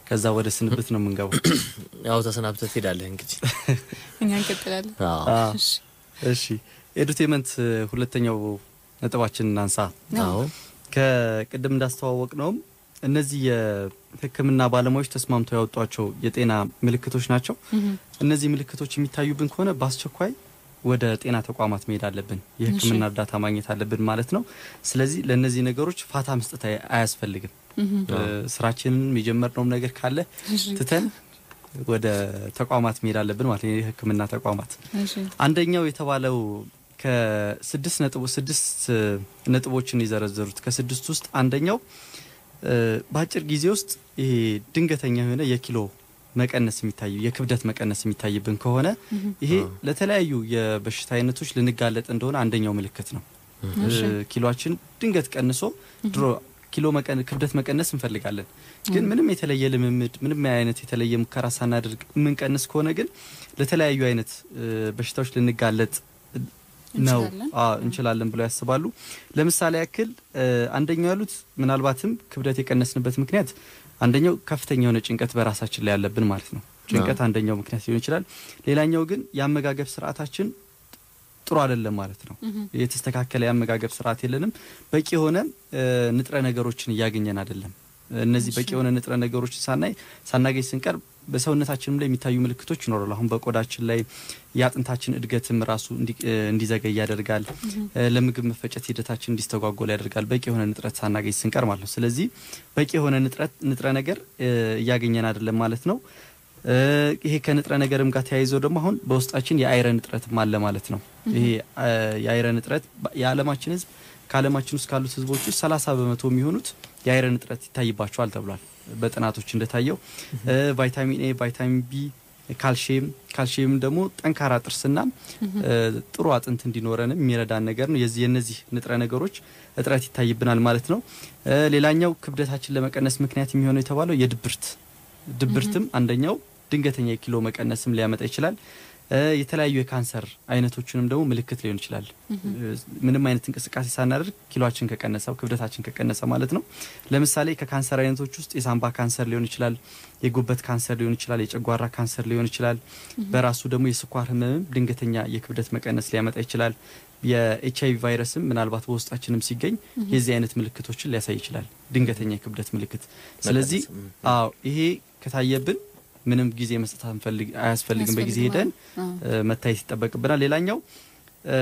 ከዛ ወደ ስንብት ነው የምንገባው። ያው ተሰናብተህ ትሄዳለህ እንግዲህ። እኛ እንቀጥላለን። አዎ አዎ። እሺ። እሺ ኤዱቴመንት ሁለተኛው ነጥባችን እናንሳ። አዎ ከቅድም እንዳስተዋወቅ ነውም እነዚህ የሕክምና ባለሙያዎች ተስማምተው ያወጧቸው የጤና ምልክቶች ናቸው። እነዚህ ምልክቶች የሚታዩብን ከሆነ በአስቸኳይ ወደ ጤና ተቋማት መሄድ አለብን፣ የሕክምና እርዳታ ማግኘት አለብን ማለት ነው። ስለዚህ ለእነዚህ ነገሮች ፋታ መስጠት አይ- አያስፈልግም። እ፣ ስራችንን የጀመርነውም ነገር ካለ እሺ። ትተን ወደ ተቋማት መሄድ አለብን ማለት ነው፣ የሕክምና ተቋማት እሺ። አንደኛው የተባለው ከስድስት ነጥቦ ስድስት እ፣ ነጥቦችን የዘረዘሩት ከስድስት ውስጥ አንደኛው እ፣ በአጭር ጊዜ ውስጥ ይሄ ድንገተኛ የሆነ የኪሎ መቀነስ የሚታይ የክብደት መቀነስ የሚታይብን ከሆነ ይሄ ለተለያዩ የበሽታ አይነቶች ልንጋለጥ እንደሆነ አንደኛው ምልክት ነው። እሺ። እ፣ ኪሎአችን ድንገት ቀንሶ ድሮ ኪሎ መቀን ክብደት መቀነስ እንፈልጋለን፣ ግን ምንም የተለየ ልምምድ ምንም አይነት የተለየ ሙከራ ሳናደርግ የምንቀንስ ከሆነ ግን ለተለያዩ አይነት እ፣ በሽታዎች ልንጋለጥ ነው እንችላለን። አዎ እንችላለን ብለው ያስባሉ። ለምሳሌ ያክል እ፣ አንደኛው ያሉት ምናልባትም ክብደት የቀነስንበት ምክንያት አንደኛው ከፍተኛ የሆነ ጭንቀት በራሳችን ላይ ያለብን ማለት ነው። ጭንቀት አንደኛው ምክንያት ሊሆን ይችላል። ሌላኛው ግን የአመጋገብ ስርዓታችን ጥሩ አይደለም ማለት ነው። የተስተካከለ የአመጋገብ ስርዓት የለንም። በቂ የሆነ እ፣ ንጥረ ነገሮችን እያገኘን አይደለም። እነዚህ በቂ የሆነ ንጥረ ነገሮችን ሳናይ ሳናገኝ ስንቀር በሰውነታችንም ላይ የሚታዩ ምልክቶች ይኖራሉ። አሁን በቆዳችን ላይ የአጥንታችን እድገትም ራሱ እንዲ- እ፣ እንዲዘገይ ያደርጋል። እ፣ ለምግብ መፈጨት ሂደታችን እንዲስተጓጎል ያደርጋል። በቂ የሆነ ንጥረት ሳናገኝ ስንቀር ማለት ነው። ስለዚህ በቂ የሆነ ንጥረት ንጥረ ነገር እ፣ እያገኘን አይደለም ማለት ነው። እ፣ ይሄ ከንጥረ ነገርም ጋር ተያይዘው ደግሞ አሁን በውስጣችን የአይረን እጥረትም አለ ማለት ነው። ይሄ እ፣ የአይረን እጥረት በ- የዓለማችን ሕዝብ ከዓለማችን ውስጥ ካሉት ሕዝቦች ውስጥ 30 በመቶ የሚሆኑት የአይረን እጥረት ይታይባቸዋል ተብሏል በጥናቶች እንደታየው። እ፣ ቫይታሚን ኤ፣ ቫይታሚን ቢ፣ ካልሽየም ካልሽየም ደግሞ ጠንካራ ጥርስና እ፣ ጥሩ አጥንት እንዲኖረንም የሚረዳን ነገር ነው። የዚህ የነዚህ ንጥረ ነገሮች እጥረት ይታይብናል ማለት ነው። እ፣ ሌላኛው ክብደታችን ለመቀነስ ምክንያት የሚሆነው የተባለው የድብርት ድብርትም አንደኛው ድንገተኛ የኪሎ መቀነስም ሊያመጣ ይችላል። እ፣ የተለያዩ የካንሰር አይነቶችንም ደግሞ ምልክት ሊሆን ይችላል። እ፣ ምንም አይነት እንቅስቃሴ ሳናደርግ ኪሎችን ከቀነሰ ክብደታችን ከቀነሰ ማለት ነው። ለምሳሌ ከካንሰር አይነቶች ውስጥ የሳምባ ካንሰር ሊሆን ይችላል፣ የጉበት ካንሰር ሊሆን ይችላል፣ የጨጓራ ካንሰር ሊሆን ይችላል። በራሱ ደግሞ የስኳር ህመምም ድንገተኛ የክብደት መቀነስ ሊያመጣ ይችላል። የኤች አይቪ ቫይረስም ምናልባት በውስጣችንም ሲገኝ የዚህ አይነት ምልክቶችን ሊያሳይ ይችላል፣ ድንገተኛ የክብደት ምልክት። ስለዚህ መቀነስ፣ ም። አዎ ይሄ ከታየብን ምንም ጊዜ መስጠት አንፈልግ አያስፈልግም። በጊዜ ሄደን አዎ። እ፣ መታየት ይጠበቅብናል። ሌላኛው እ፣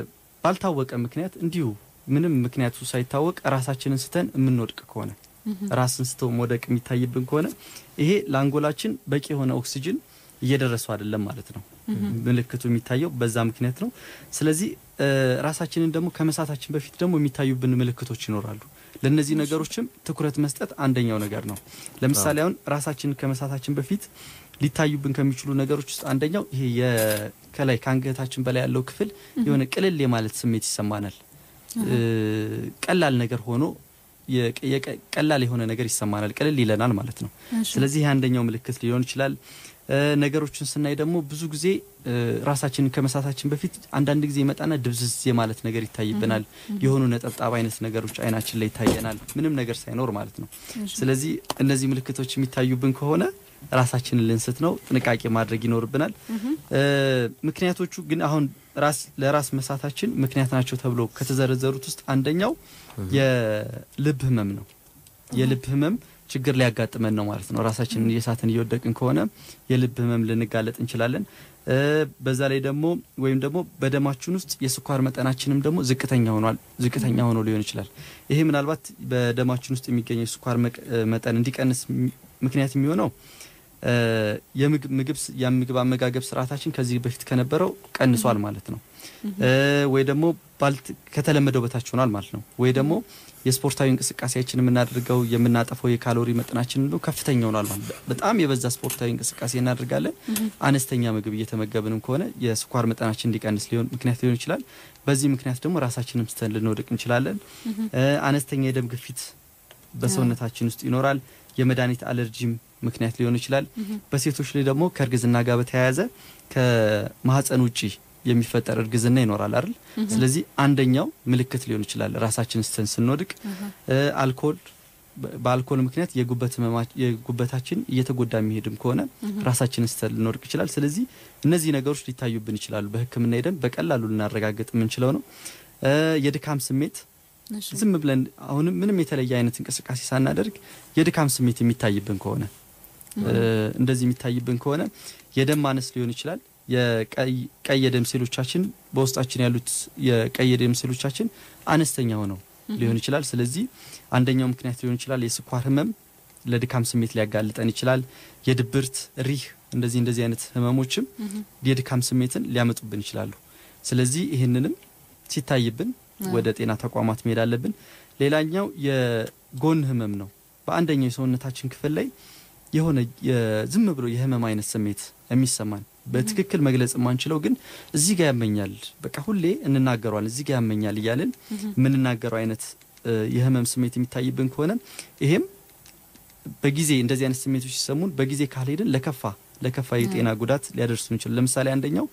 ባልታወቀ ምክንያት እንዲሁ ምንም ምክንያቱ ሳይታወቅ ራሳችንን ስተን የምንወድቅ ከሆነ ራስን ስተው መውደቅ የሚታይብን ከሆነ ይሄ ለአንጎላችን በቂ የሆነ ኦክሲጅን እየደረሱ አይደለም ማለት ነው። ምልክቱ የሚታየው በዛ ምክንያት ነው። ስለዚህ እ፣ ራሳችንን ደግሞ ከመሳታችን በፊት ደግሞ የሚታዩብን ምልክቶች ይኖራሉ። ለእነዚህ ነገሮችም ትኩረት መስጠት አንደኛው ነገር ነው። ለምሳሌ አሁን ራሳችንን ከመሳታችን በፊት ሊታዩብን ከሚችሉ ነገሮች ውስጥ አንደኛው ይሄ የ- ከላይ ከአንገታችን በላይ ያለው ክፍል የሆነ ቅልል የማለት ስሜት ይሰማናል። እ፣ ቀላል ነገር ሆኖ የቀ- የቀ- ቀላል የሆነ ነገር ይሰማናል፣ ቅልል ይለናል ማለት ነው። እሺ። ስለዚህ ይህ አንደኛው ምልክት ሊሆን ይችላል። እ፣ ነገሮችን ስናይ ደግሞ ብዙ ጊዜ እ፣ ራሳችንን ከመሳታችን በፊት አንዳንድ ጊዜ ይመጣና ድብዝዝ የማለት ነገር ይታይብናል። የሆኑ ነጠብጣብ አይነት ነገሮች አይናችን ላይ ይታየናል፣ ምንም ነገር ሳይኖር ማለት ነው። እሺ። ስለዚህ እነዚህ ምልክቶች የሚታዩብን ከሆነ ራሳችንን ልንስት ነው፣ ጥንቃቄ ማድረግ ይኖርብናል። እ፣ ምክንያቶቹ ግን አሁን ራስ ለራስ መሳታችን ምክንያት ናቸው ተብሎ ከተዘረዘሩት ውስጥ አንደኛው የልብ ህመም ነው። የልብ ህመም ችግር ሊያጋጥመን ነው ማለት ነው። ራሳችንን እየሳትን እየወደቅን ከሆነ የልብ ህመም ልንጋለጥ እንችላለን። እ፣ በዛ ላይ ደግሞ ወይም ደግሞ በደማችን ውስጥ የስኳር መጠናችንም ደግሞ ዝቅተኛ ሆኗል ዝቅተኛ ሆኖ ሊሆን ይችላል። ይሄ ምናልባት በደማችን ውስጥ የሚገኘው የስኳር መቅ- እ፣ መጠን እንዲቀንስ ሚ- ምክንያት የሚሆነው እ፣ የምግብ ምግብ ስ- የምግብ አመጋገብ ስርዓታችን ከዚህ በፊት ከነበረው ቀንሷል ማለት ነው። እ፣ ወይ ደግሞ ባልት ከተለመደው በታች ሆኗል ማለት ነው። ወይ ደግሞ የስፖርታዊ እንቅስቃሴያችን የምናደርገው የምናጠፈው የካሎሪ መጠናችን ነው ከፍተኛ ሆኗል ማለት ነው። በጣም የበዛ ስፖርታዊ እንቅስቃሴ እናደርጋለን። አነስተኛ ምግብ እየተመገብንም ከሆነ የስኳር መጠናችን እንዲቀንስ ሊሆን ምክንያት ሊሆን ይችላል። በዚህ ምክንያት ደግሞ ራሳችንን ስተን ልንወድቅ እንችላለን። እ፣ አነስተኛ የደም ግፊት በሰውነታችን ውስጥ ይኖራል። የመድኃኒት አለርጂም ምክንያት ሊሆን ይችላል። በሴቶች ላይ ደግሞ ከእርግዝና ጋር በተያያዘ ከማህፀን ውጪ የሚፈጠር እርግዝና ይኖራል አይደል? ስለዚህ አንደኛው ምልክት ሊሆን ይችላል ራሳችን ስተን ስንወድቅ። እ፣ አልኮል በ- በአልኮል ምክንያት የጉበት ህመማ- የጉበታችን እየተጎዳ የሚሄድም ከሆነ ራሳችን ስተን ልንወድቅ ይችላል። ስለዚህ እነዚህ ነገሮች ሊታዩብን ይችላሉ። በሕክምና ሄደን በቀላሉ ልናረጋግጥ የምንችለው ነው። እ፣ የድካም ስሜት እሺ። ዝም ብለን አሁንም ምንም የተለየ አይነት እንቅስቃሴ ሳናደርግ የድካም ስሜት የሚታይብን ከሆነ እ፣ እንደዚህ የሚታይብን ከሆነ የደም ማነስ ሊሆን ይችላል። የቀይ ቀይ የደም ሴሎቻችን በውስጣችን ያሉት የቀይ የደም ሴሎቻችን አነስተኛ ሆነው ሊሆን ይችላል። ስለዚህ አንደኛው ምክንያት ሊሆን ይችላል። የስኳር ህመም ለድካም ስሜት ሊያጋልጠን ይችላል። የድብርት ሪህ፣ እንደዚህ እንደዚህ አይነት ህመሞችም የድካም ስሜትን ሊያመጡብን ይችላሉ። ስለዚህ ይህንንም ሲታይብን ወደ ጤና ተቋማት መሄድ አለብን። ሌላኛው የጎን ህመም ነው። በአንደኛው የሰውነታችን ክፍል ላይ የሆነ የ- ዝም ብሎ የህመም አይነት ስሜት የሚሰማን በትክክል መግለጽ የማንችለው ግን እዚህ ጋር ያመኛል፣ በቃ ሁሌ እንናገረዋል እዚህ ጋር ያመኛል እያልን የምንናገረው አይነት እ፣ የህመም ስሜት የሚታይብን ከሆነ ይሄም በጊዜ እንደዚህ አይነት ስሜቶች ሲሰሙን በጊዜ ካልሄድን ለከፋ ለከፋ የጤና ጉዳት ሊያደርሱ ይችላል። ለምሳሌ አንደኛው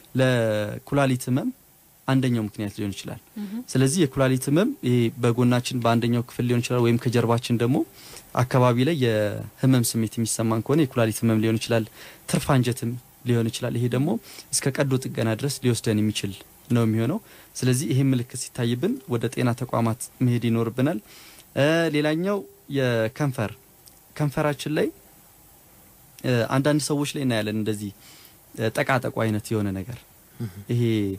ለኩላሊት ህመም አንደኛው ምክንያት ሊሆን ይችላል። ስለዚህ የኩላሊት ህመም ይሄ በጎናችን በአንደኛው ክፍል ሊሆን ይችላል፣ ወይም ከጀርባችን ደግሞ አካባቢ ላይ የህመም ስሜት የሚሰማን ከሆነ የኩላሊት ህመም ሊሆን ይችላል። ትርፍ አንጀትም ሊሆን ይችላል። ይሄ ደግሞ እስከ ቀዶ ጥገና ድረስ ሊወስደን የሚችል ነው የሚሆነው። ስለዚህ ይሄ ምልክት ሲታይብን ወደ ጤና ተቋማት መሄድ ይኖርብናል። እ፣ ሌላኛው የከንፈር ከንፈራችን ላይ እ፣ አንዳንድ ሰዎች ላይ እናያለን እንደዚህ እ፣ ጠቃጠቁ አይነት የሆነ ነገር ይሄ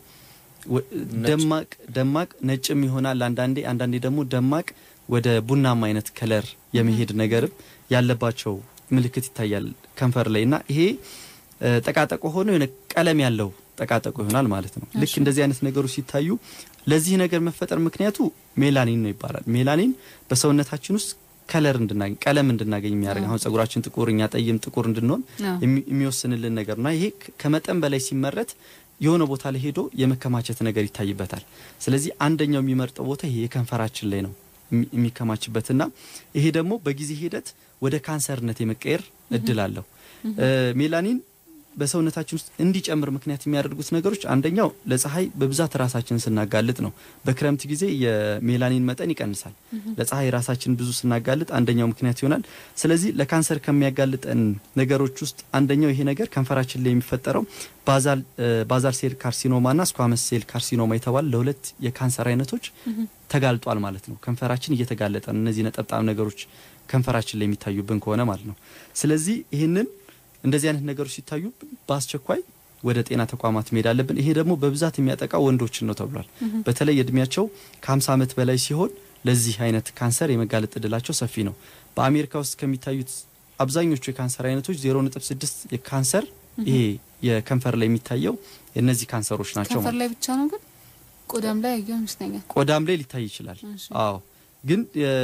ወ- ነጭ። ደማቅ ደማቅ ነጭም ይሆናል አንዳንዴ አንዳንዴ ደግሞ ደማቅ ወደ ቡናማ አይነት ከለር የመሄድ ነገርም ያለባቸው ምልክት ይታያል ከንፈር ላይ እና ይሄ እ፣ ጠቃጠቆ ሆኖ የሆነ ቀለም ያለው ጠቃጠቆ ይሆናል ማለት ነው። ልክ እሺ። እንደዚህ አይነት ነገሮች ሲታዩ ለዚህ ነገር መፈጠር ምክንያቱ ሜላኒን ነው ይባላል። ሜላኒን በሰውነታችን ውስጥ ከለር እንድናገኝ ቀለም እንድናገኝ የሚያደርግ አሁን ጸጉራችን ጥቁር እኛ ጠይም ጥቁር እንድንሆን አዎ። የሚ- የሚወስንልን ነገር ነው። ይሄ ከ- ከመጠን በላይ ሲመረት የሆነ ቦታ ላይ ሄዶ የመከማቸት ነገር ይታይበታል። ስለዚህ አንደኛው የሚመርጠው ቦታ ይሄ የከንፈራችን ላይ ነው የሚ- የሚከማችበትና ይሄ ደግሞ በጊዜ ሂደት ወደ ካንሰርነት የመቀየር እድል አለው። እ፣ ሜላኒን በሰውነታችን ውስጥ እንዲጨምር ምክንያት የሚያደርጉት ነገሮች አንደኛው ለፀሐይ በብዛት ራሳችን ስናጋልጥ ነው። በክረምት ጊዜ የሜላኒን መጠን ይቀንሳል። ለፀሐይ ራሳችን ብዙ ስናጋልጥ አንደኛው ምክንያት ይሆናል። ስለዚህ ለካንሰር ከሚያጋልጠን ነገሮች ውስጥ አንደኛው ይሄ ነገር ከንፈራችን ላይ የሚፈጠረው ባዛል እ፣ ባዛል ሴል ካርሲኖማና ስኳመስ ሴል ካርሲኖማ የተባለ ለሁለት የካንሰር አይነቶች ተጋልጧል ማለት ነው። ከንፈራችን እየተጋለጠ ነው። እነዚህ ነጠብጣብ ነገሮች ከንፈራችን ላይ የሚታዩብን ከሆነ ማለት ነው። ስለዚህ ይህንን እንደዚህ አይነት ነገሮች ሲታዩ በአስቸኳይ ወደ ጤና ተቋማት መሄድ አለብን። ይሄ ደግሞ በብዛት የሚያጠቃው ወንዶችን ነው ተብሏል። በተለይ እድሜያቸው ከ50 ዓመት በላይ ሲሆን ለዚህ አይነት ካንሰር የመጋለጥ እድላቸው ሰፊ ነው። በአሜሪካ ውስጥ ከሚታዩት አብዛኞቹ የካንሰር አይነቶች 0.6 የካንሰር ይሄ የከንፈር ላይ የሚታየው የእነዚህ ካንሰሮች ናቸው ከንፈር ማለት ላይ ብቻ ነው ግን ቆዳም ላይ ያየው ይመስለኛል። ቆዳም ላይ ሊታይ ይችላል። እሺ። አዎ ግን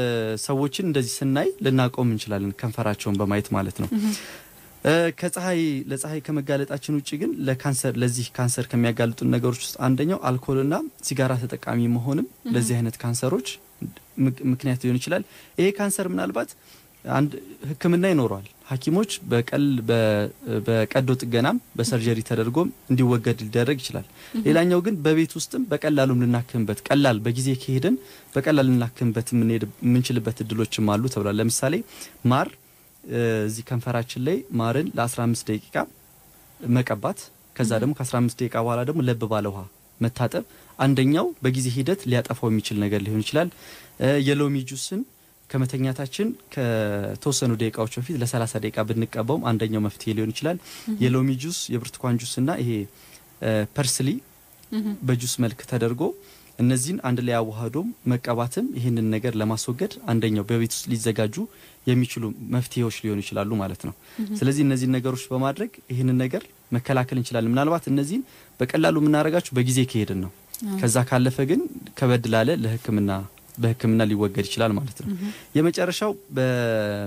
ሰዎችን እንደዚህ ስናይ ልናቆም እንችላለን፣ ከንፈራቸውን በማየት ማለት ነው። እ፣ ከፀሐይ ለፀሐይ ከመጋለጣችን ውጭ ግን ለካንሰር ለዚህ ካንሰር ከሚያጋልጡን ነገሮች ውስጥ አንደኛው አልኮልና ሲጋራ ተጠቃሚ መሆንም ለዚህ አይነት ካንሰሮች ምክ- ምክንያት ሊሆን ይችላል። ይሄ ካንሰር ምናልባት አንድ ሕክምና ይኖረዋል። ሐኪሞች በቀል በ- በቀዶ ጥገናም በሰርጀሪ ተደርጎም እንዲወገድ ሊደረግ ይችላል። ሌላኛው ግን በቤት ውስጥም በቀላሉም ልናክምበት ቀላል በጊዜ ከሄድን በቀላል ልናክምበት የምንሄድ የምንችልበት እድሎችም አሉ ተብሏል። ለምሳሌ ማር እ፣ እዚህ ከንፈራችን ላይ ማርን ለ15 ደቂቃ መቀባት ከዛ ደግሞ ከ15 ደቂቃ በኋላ ደግሞ ለብ ባለ ውሃ መታጠብ አንደኛው በጊዜ ሂደት ሊያጠፋው የሚችል ነገር ሊሆን ይችላል። እ፣ የሎሚ ጁስን ከመተኛታችን ከተወሰኑ ደቂቃዎች በፊት ለ30 ደቂቃ ብንቀባውም አንደኛው መፍትሄ ሊሆን ይችላል። የሎሚ ጁስ፣ የብርቱካን ጁስ እና ይሄ እ፣ ፐርስሊ በጁስ መልክ ተደርጎ እነዚህን አንድ ላይ አዋህዶም መቀባትም ይህንን ነገር ለማስወገድ አንደኛው በቤት ውስጥ ሊዘጋጁ የሚችሉ መፍትሄዎች ሊሆኑ ይችላሉ ማለት ነው። ስለዚህ እነዚህን ነገሮች በማድረግ ይህንን ነገር መከላከል እንችላለን። ምናልባት እነዚህን በቀላሉ የምናደርጋቸው በጊዜ ከሄድን ነው። ከዛ ካለፈ ግን ከበድ ላለ ለሕክምና በሕክምና ሊወገድ ይችላል ማለት ነው። የመጨረሻው በ-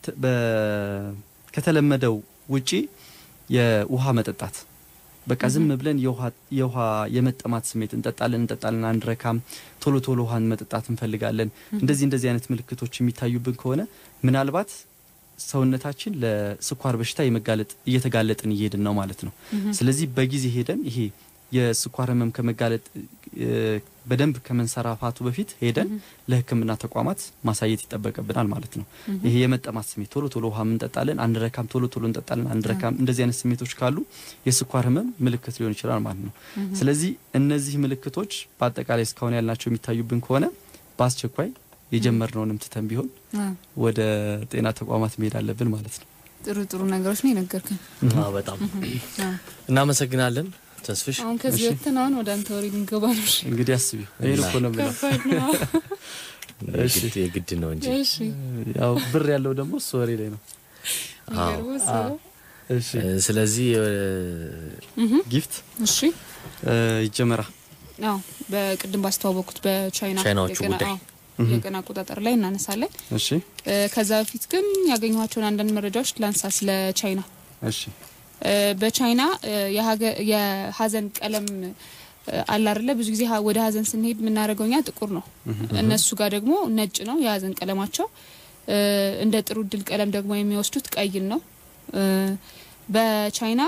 በ- ከተለመደው ውጪ የውሃ መጠጣት በቃ ዝም ብለን የውሃ የውሃ የመጠማት ስሜት እንጠጣለን እንጠጣለን አንድረካም፣ ቶሎ ቶሎ ውሃን መጠጣት እንፈልጋለን። እንደዚህ እንደዚህ አይነት ምልክቶች የሚታዩብን ከሆነ ምናልባት ሰውነታችን ለስኳር በሽታ የመጋለጥ እየተጋለጥን እየሄድን ነው ማለት ነው። ስለዚህ በጊዜ ሄደን ይሄ የስኳር ህመም ከመጋለጥ እ፣ በደንብ ከመንሰራፋቱ በፊት ሄደን ለሕክምና ተቋማት ማሳየት ይጠበቅብናል ማለት ነው። ይሄ የመጠማት ስሜት ቶሎ ቶሎ ውሃ እንጠጣለን፣ አንረካም፣ ቶሎ ቶሎ እንጠጣለን፣ አንረካም፣ እንደዚህ አይነት ስሜቶች ካሉ የስኳር ህመም ምልክት ሊሆን ይችላል ማለት ነው። ስለዚህ እነዚህ ምልክቶች በአጠቃላይ እስካሁን ያልናቸው የሚታዩብን ከሆነ በአስቸኳይ የጀመርነውንም ትተን ቢሆን አዎ፣ ወደ ጤና ተቋማት መሄድ አለብን ማለት ነው። ጥሩ ጥሩ ነገሮች ነው የነገርከን። አዎ፣ በጣም አዎ። እናመሰግናለን ተስፍሽ። አሁን ከዚህ እሺ። ወጥተን አሁን ወደ አንተ ወሬ ልንገባ ነው። እሺ። እንግዲህ አስቢው ይህን እኮ ነው የምለው። ከባድ ነው። እሺ። የግድ- የግድ ነው እንጂ እሺ ያው ብር ያለው ደግሞ እሱ ወሬ ላይ ነው። የሚገርመው እሱ ነው። እሺ እ፣ ስለዚህ እ፣ ጊፍት እሺ እ፣ ይጀመራ አዎ በቅድም ባስተዋወቅኩት በቻይና ቻይናዎቹ የቀን- ጉዳይ። አዎ፣ የቀን አቆጣጠር ላይ እናነሳለን። እሺ እ፣ ከዛ በፊት ግን ያገኘኋቸውን አንዳንድ መረጃዎች ላንሳ ስለ ቻይና። እሺ እ፣ በቻይና እ፣ የሀገ- የሀዘን ቀለም እ፣ አለ አይደለ? ብዙ ጊዜ ሀ- ወደ ሀዘን ስንሄድ የምናደርገው እኛ ጥቁር ነው። እነሱ ጋር ደግሞ ነጭ ነው የሀዘን ቀለማቸው። እ፣ እንደ ጥሩ እድል ቀለም ደግሞ የሚወስዱት ቀይን ነው። እ፣ በቻይና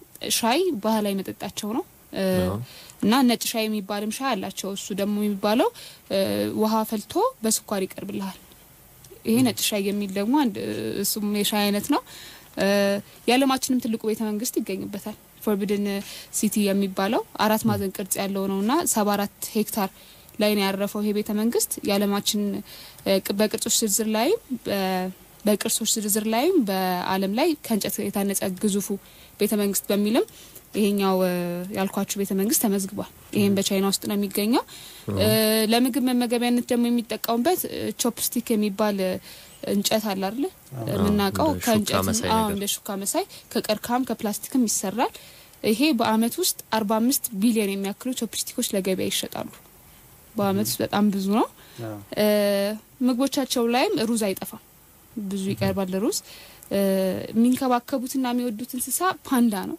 ሻይ ባህላዊ መጠጣቸው ነው እ፣ አዎ። እና ነጭ ሻይ የሚባልም ሻይ አላቸው። እሱ ደግሞ የሚባለው እ፣ ውሃ ፈልቶ በስኳር ይቀርብልሃል። ይሄ ነጭ ሻይ የሚል ደግሞ አንድ እ፣ እሱም የሻይ አይነት ነው። እ፣ የዓለማችንም ትልቁ ቤተ መንግስት ይገኝበታል። ፎርቢድን ሲቲ የሚባለው አራት ማዕዘን ቅርጽ ያለው ነው እና ሰባ አራት ሄክታር ላይ ነው ያረፈው ይሄ ቤተ መንግስት የዓለማችን እ፣ ቅ- በቅርጾች ዝርዝር ላይም በ- በቅርሶች ዝርዝር ላይም በዓለም ላይ ከእንጨት የታነጸ ግዙፉ ቤተ መንግስት በሚልም ይሄኛው እ፣ ያልኳችሁ ቤተ መንግስት ተመዝግቧል። ይሄም በቻይና ውስጥ ነው የሚገኘው። እ፣ ለምግብ መመገቢያነት ደግሞ የሚጠቀሙበት ቾፕስቲክ የሚባል እ፣ እንጨት አለ አይደለ? የምናውቀው እንደ ሹካ ከእንጨት መሳይ አዎ፣ ነገር። እንደ ሹካ መሳይ ከቀርከሃም ከፕላስቲክም ይሰራል። ይሄ በአመት ውስጥ አርባ አምስት ቢሊዮን የሚያክሉ ቾፕስቲኮች ለገበያ ይሸጣሉ። በአመት ውስጥ በጣም ብዙ ነው። እ፣ ምግቦቻቸው ላይም ሩዝ አይጠፋም። ብዙ ይቀርባል ሩዝ። እ፣ የሚንከባከቡትና የሚወዱት እንስሳ ፓንዳ ነው።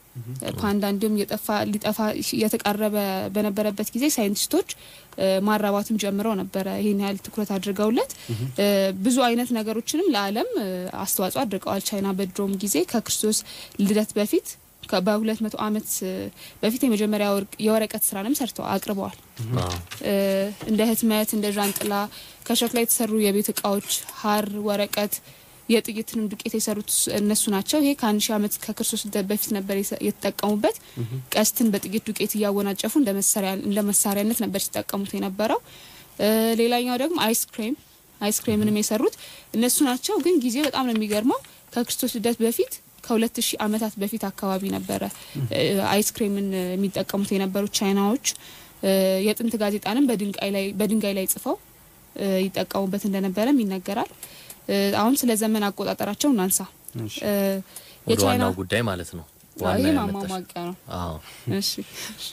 ፓንዳ እንዲሁም እየጠፋ ሊጠፋ እየተቃረበ በነበረበት ጊዜ ሳይንቲስቶች እ፣ ማራባትም ጀምረው ነበረ። ይህን ያህል ትኩረት አድርገውለት እ፣ ብዙ አይነት ነገሮችንም ለዓለም እ፣ አስተዋጽኦ አድርገዋል። ቻይና በድሮም ጊዜ ከክርስቶስ ልደት በፊት ከ- በሁለት መቶ ዓመት እ፣ በፊት የመጀመሪያ ወርቅ- የወረቀት ስራንም ሰርተው አቅርበዋል። አዎ። እ፣ እንደ ህትመት፣ እንደ ዣንጥላ፣ ከሸክላ የተሰሩ የቤት እቃዎች፣ ሀር፣ ወረቀት፣ የጥይትንም ዱቄት የሰሩት ስ- እነሱ ናቸው። ይሄ ከአንድ ሺህ ዓመት ከክርስቶስ ልደት በፊት ነበር የሰ- የተጠቀሙበት። ቀስትን በጥይት ዱቄት እያወናጨፉ እንደ መሳሪያ እንደ መሳሪያነት ነበር ሲጠቀሙት የነበረው። እ፣ ሌላኛው ደግሞ አይስክሬም አይስክሬምንም የሰሩት እነሱ ናቸው። ግን ጊዜ በጣም ነው የሚገርመው። ከክርስቶስ ልደት በፊት ከሁለት ሺህ ዓመታት በፊት አካባቢ ነበረ እ፣ አይስክሬምን የሚጠቀሙት የነበሩት ቻይናዎች። እ፣ የጥንት ጋዜጣንም በድንጋይ ላይ በድንጋይ ላይ ጽፈው እ፣ ይጠቀሙበት እንደነበረም ይነገራል። እ፣ አሁን ስለ ዘመን አቆጣጠራቸው እናንሳ። እሺ እ፣ ወደ የቻይና ዋናው ጉዳይ ማለት ነው። አዎ፣ ዋና ይሄ ያመጣሽ። ማሟሟቂያ ነው። አዎ። እሺ እሺ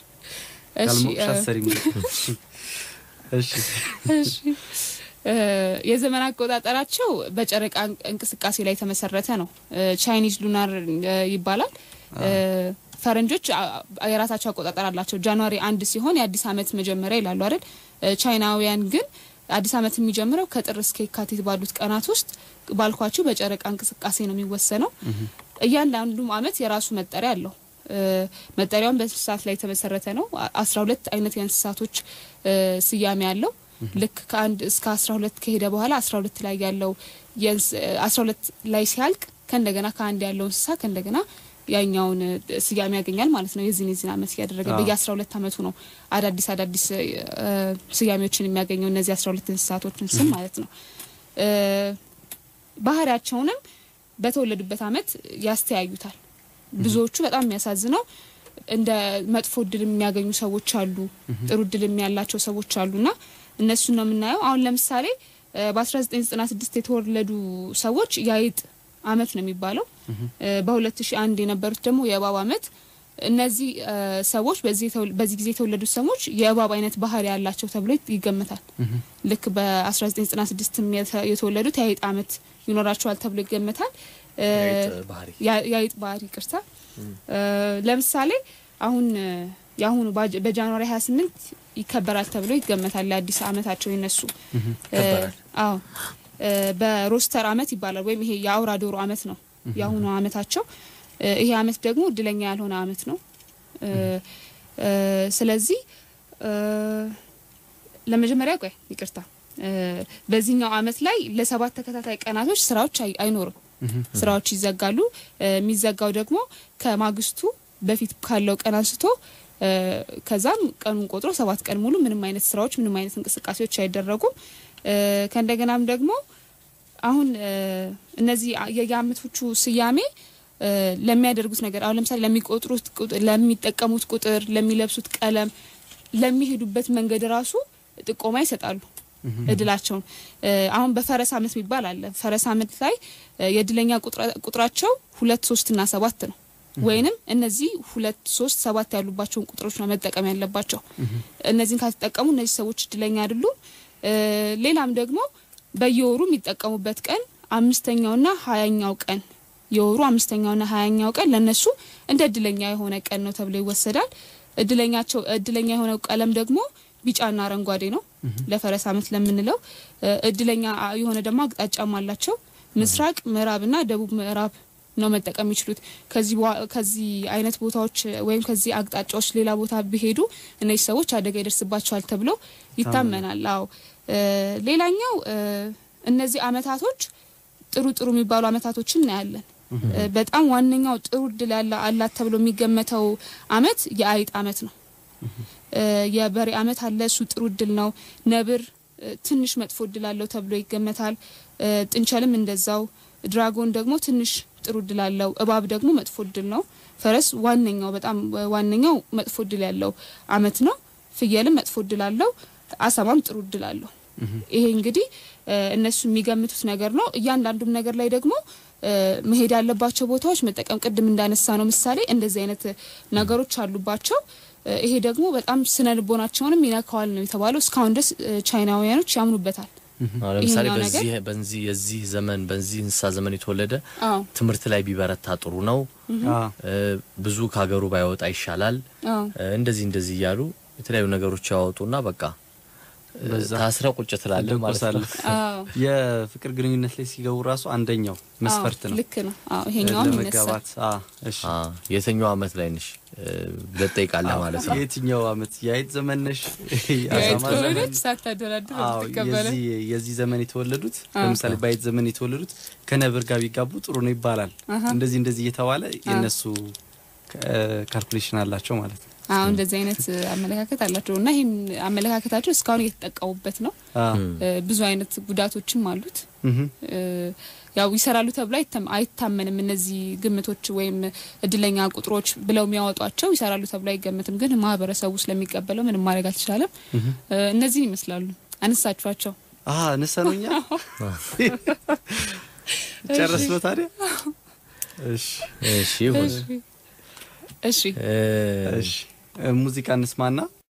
ካልሞቅሽ እ፣ አሰሪም እሺ እሺ እ፣ የዘመን አቆጣጠራቸው በጨረቃ እንቅ- እንቅስቃሴ ላይ የተመሰረተ ነው። እ፣ ቻይኒዝ ሉናር እ፣ ይባላል። እ፣ ፈረንጆች አ- የራሳቸው አቆጣጠር አላቸው። ጃንዋሪ አንድ ሲሆን የአዲስ ዓመት መጀመሪያ ይላሉ አይደል? እ፣ ቻይናውያን ግን አዲስ ዓመት የሚጀምረው ከጥር እስከ የካቲት ባሉት ቀናት ውስጥ ባልኳችሁ በጨረቃ እንቅስቃሴ ነው የሚወሰነው። እያንዳንዱም ዓመት የራሱ መጠሪያ አለው። እ፣ መጠሪያውን በእንስሳት ላይ የተመሰረተ ነው። አስራ ሁለት አይነት የእንስሳቶች እ፣ ስያሜ አለው። ልክ ከአንድ እስከ አስራ ሁለት ከሄደ በኋላ አስራ ሁለት ላይ ያለው አስራ ሁለት ላይ ሲያልቅ ከእንደገና ከአንድ ያለው እንስሳ ከእንደገና ያኛውን እ፣ ስያሜ ያገኛል ማለት ነው። የዚህን የዚህን ዓመት እያደረገ አዎ። በየ አስራ ሁለት ዓመቱ ነው አዳዲስ አዳዲስ እ፣ ስያሜዎችን የሚያገኘው እነዚህ አስራ ሁለት እንስሳቶችን ስም ማለት ነው። እ፣ ባህሪያቸውንም በተወለዱበት ዓመት ያስተያዩታል። ብዙዎቹ በጣም የሚያሳዝነው እንደ መጥፎ እድል የሚያገኙ ሰዎች አሉ፣ ጥሩ እድል ያላቸው ሰዎች አሉና እነሱን ነው የምናየው። አሁን ለምሳሌ እ፣ በ1996 የተወለዱ ሰዎች የአይጥ አመት ነው የሚባለው። እ፣ በ2001 የነበሩት ደግሞ የእባብ አመት። እነዚህ እ፣ ሰዎች በዚህ የተወል- በዚህ ጊዜ የተወለዱት ሰዎች የእባብ አይነት ባህሪ ያላቸው ተብሎ ይገመታል። ልክ በ1996 የተወለዱት የአይጥ አመት ይኖራቸዋል ተብሎ ይገመታል። እ፣ የአይጥ ባህሪ ያ- የአይጥ ባህሪ ቅርታ ለምሳሌ አሁን እ፣ የአሁኑ ባጅ- በጃንዋሪ 28 ይከበራል ተብሎ ይገመታል። ለአዲስ አመታቸው የነሱ እ፣ ይከበራል። አዎ እ፣ በሮስተር አመት ይባላል ወይም ይሄ የአውራ ዶሮ አመት ነው የአሁኑ አመታቸው። እ፣ ይሄ አመት ደግሞ እድለኛ ያልሆነ አመት ነው። እ፣ እ፣ ስለዚህ እ፣ ለመጀመሪያ ቆይ ይቅርታ እ፣ በዚህኛው አመት ላይ ለሰባት ተከታታይ ቀናቶች ስራዎች አይ- አይኖርም። ስራዎች ይዘጋሉ። እ፣ የሚዘጋው ደግሞ ከማግስቱ በፊት ካለው ቀን አንስቶ እ፣ ከዛም ቀኑን ቆጥሮ ሰባት ቀን ሙሉ ምንም አይነት ስራዎች፣ ምንም አይነት እንቅስቃሴዎች አይደረጉም። እ፣ ከእንደገናም ደግሞ አሁን እ፣ እነዚህ የየአመቶቹ ስያሜ እ፣ ለሚያደርጉት ነገር አሁን ለምሳሌ ለሚቆጥሩት ቁጥር፣ ለሚጠቀሙት ቁጥር፣ ለሚለብሱት ቀለም፣ ለሚሄዱበት መንገድ ራሱ ጥቆማ ይሰጣሉ እድላቸውን። እ፣ አሁን በፈረስ አመት የሚባል አለ። ፈረስ አመት ላይ እ፣ የእድለኛ ቁጥራ- ቁጥራቸው ሁለት ሶስት እና ሰባት ነው። ወይንም እነዚህ ሁለት ሶስት ሰባት ያሉባቸውን ቁጥሮች ነው መጠቀም ያለባቸው። እነዚህን ካልተጠቀሙ እነዚህ ሰዎች እድለኛ አይደሉም። እ፣ ሌላም ደግሞ በየወሩ የሚጠቀሙበት ቀን አምስተኛውና ሀያኛው ቀን የወሩ አምስተኛውና ሀያኛው ቀን ለነሱ እንደ እድለኛ የሆነ ቀን ነው ተብሎ ይወሰዳል። እድለኛቸው እድለኛ የሆነው ቀለም ደግሞ ቢጫና አረንጓዴ ነው ለፈረስ አመት ለምንለው። እ፣ እድለኛ የሆነ ደግሞ አቅጣጫም አላቸው። ምስራቅ፣ ምዕራብና ደቡብ ምዕራብ ነው መጠቀም የሚችሉት። ከዚህ በኋ- ከዚህ አይነት ቦታዎች ወይም ከዚህ አቅጣጫዎች ሌላ ቦታ ቢሄዱ እነዚህ ሰዎች አደጋ ይደርስባቸዋል ተብሎ ይታመናል። አዎ እ፣ ሌላኛው እ፣ እነዚህ አመታቶች ጥሩ ጥሩ የሚባሉ አመታቶችን እናያለን። እ፣ በጣም ዋነኛው ጥሩ እድል ያለ አላት ተብሎ የሚገመተው አመት የአይጥ አመት ነው። እ፣ የበሬ አመት አለ፣ እሱ ጥሩ እድል ነው። ነብር እ፣ ትንሽ መጥፎ እድል አለው ተብሎ ይገመታል። እ፣ ጥንቸልም እንደዛው። ድራጎን ደግሞ ትንሽ ጥሩ እድል አለው። እባብ ደግሞ መጥፎ እድል ነው። ፈረስ ዋነኛው በጣም ዋነኛው መጥፎ እድል ያለው አመት ነው። ፍየልም መጥፎ እድል አለው። አሳማም ጥሩ እድል አለው። ይሄ እንግዲህ እ፣ እነሱ የሚገምቱት ነገር ነው። እያንዳንዱም ነገር ላይ ደግሞ እ፣ መሄድ ያለባቸው ቦታዎች መጠቀም ቅድም እንዳነሳ ነው ምሳሌ እንደዚህ አይነት ነገሮች አሉባቸው። እ፣ ይሄ ደግሞ በጣም ስነ ልቦናቸውንም ይነካዋል ነው የተባለው። እስካሁን ድረስ እ፣ ቻይናውያኖች ያምኑበታል። አሁን ለምሳሌ ይሄኛው በዚህ በዚህ የዚህ ዘመን በዚህ እንስሳ ዘመን የተወለደ አዎ ትምህርት ላይ ቢበረታ ጥሩ ነው፣ አዎ እ፣ ብዙ ከሀገሩ ባይወጣ ይሻላል፣ አዎ እ፣ እንደዚህ እንደዚህ እያሉ የተለያዩ ነገሮች ያወጡና በቃ እ፣ በዛ ታስረ ቁጭ ትላለህ ማለት ነው። ትደቆሳለህ። አዎ የፍቅር ግንኙነት ላይ ሲገቡ ራሱ አንደኛው መስፈርት አዎ፣ ነው ልክ ነው። አዎ ይሄኛውም ይነሳል። ለመጋባት። አዎ፣ እሺ አ፣ የትኛው አመት ላይ ነሽ እ፣ ብለህ ትጠይቃለህ ማለት ነው። የትኛው አመት የአይጥ ዘመን ነሽ? የአይጥ የአሳማ ዘመን? ከሆነች ሳታደራድር አዎ ትቀበለ የዚህ የዚህ ዘመን የተወለዱት አዎ። ለምሳሌ በአይጥ ዘመን የተወለዱት ከነብር ጋር ቢጋቡ ጥሩ ነው ይባላል። አሀ። እንደዚህ እንደዚህ እየተባለ የነሱ ካልኩሌሽን አላቸው ማለት ነው። አዎ እንደዚህ አይነት አመለካከት አላቸው እና ይህን አመለካከታቸው እስካሁን እየተጠቀሙበት ነው። አዎ እ፣ ብዙ አይነት ጉዳቶችም አሉት። እህ እ፣ ያው ይሰራሉ ተብሎ አይታም- አይታመንም። እነዚህ ግምቶች ወይም እድለኛ ቁጥሮች ብለው የሚያወጧቸው ይሰራሉ ተብሎ አይገምትም። ግን ማህበረሰቡ ስለሚቀበለው ምንም ማድረግ አልተቻለም። እህ እ፣ እነዚህን ይመስላሉ። አነሳችኋቸው። አሀ ነሰኖኛ ጨረስ ነው ታዲያ። እሺ እሺ ይሁን። እሺ እሺ እ፣ እሺ ሙዚቃ እንስማና